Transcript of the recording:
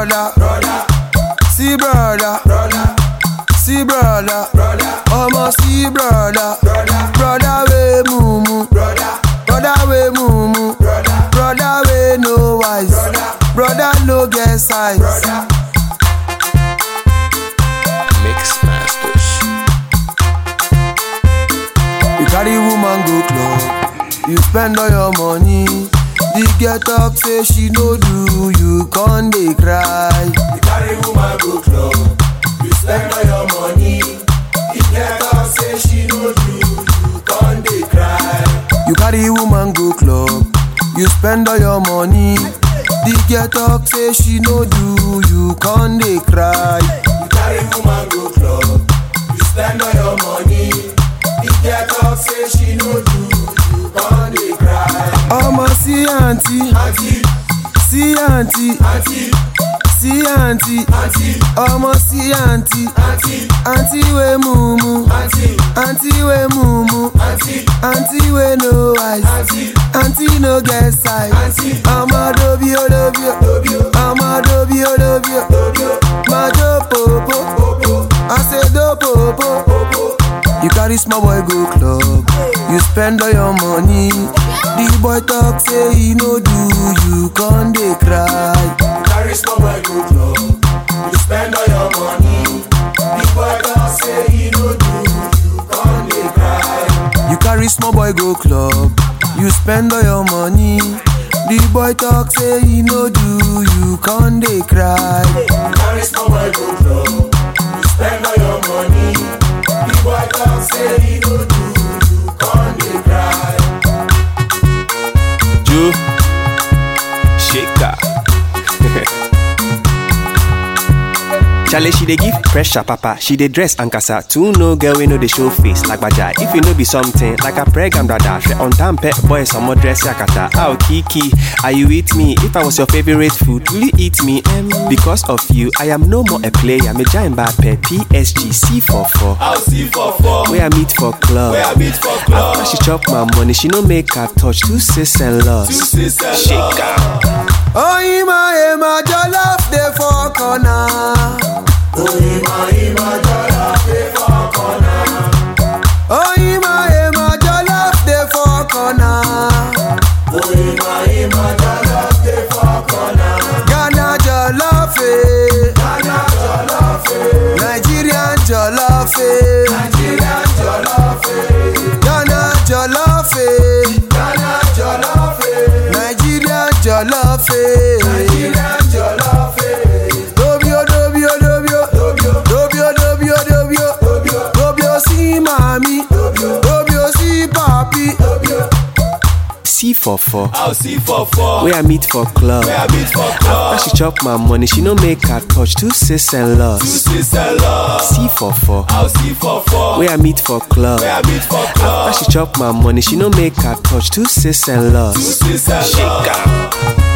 brother, brother. See brother, brother. See brother, brother. Almost see brother, brother. Brother we mumu, brother. Brother we mumu, brother. Brother we no wise, brother. Brother no get size, brother. Mix Masters. You carry woman go club, you spend all your money. The girl talk say she no do, you con dey cry. You carry woman go club, you spend all your money. The girl talk say she no do, you con dey cry. You carry woman go club, you spend all your money. The girl talk say she no do, you con dey cry. You carry woman go club, you spend all your money. The girl talk say she no do, you con dey cry. Ọmọ sí àǹtí, sí àǹtí, sí àǹtí, ọmọ sí àǹtí, àǹtí wey mumu, àǹtí wey mumu, àǹtí wey no wise, àǹtí no get size. Ọmọ dobi o dobi o, ọmọ dobi o dobi o, máa jó pòpò, àṣedó pòpò. You carry small boy go club, you spend all your money. The boy talk say he no do, you con dey cry. You carry small boy go club, you spend all your money. The boy talk say he no do, you con dey cry. You carry small boy go club, you spend all your money. The boy talk say he no do, you con dey cry. You carry small boy go club, you spend all your money. The boy talk say he no do, you con dey cry. Ju Shaker. Chale, she dey give pressure, papa. She dey dress and casa. Two no girl we know the show face like baja. If you know be something like a pregnant brother, she on time pet boy some more dress yakata. Oh Kiki, are you with me? If I was your favorite food, will you eat me? Um, because of you, I am no more a player. Me giant Mbappe, PSG, C44. I'll see for four. Where I meet for club. Where I meet for club. After she chop my money, she no make her touch two sis and loss. Two sis and Shaker. Oyinma ema jollof dey for corner. Oyinma ema jollof dey for corner. Ghana jollof eh. Nigerian jollof eh. Ghana jollof eh. Nigerian jollof eh. Dobio dobio dobio dobio dobio dobio dobio sí mami dobio sí papi. C44. I'll see for four. Where I meet for club. Where I meet for club. After she chop my money, she no make her touch two sis and Two loss. sis and love. C44. I'll see for four. Where I meet for club. Where I meet for club. After she chop my money, she no make her touch two sis and Two loss. sis and love. Shaker.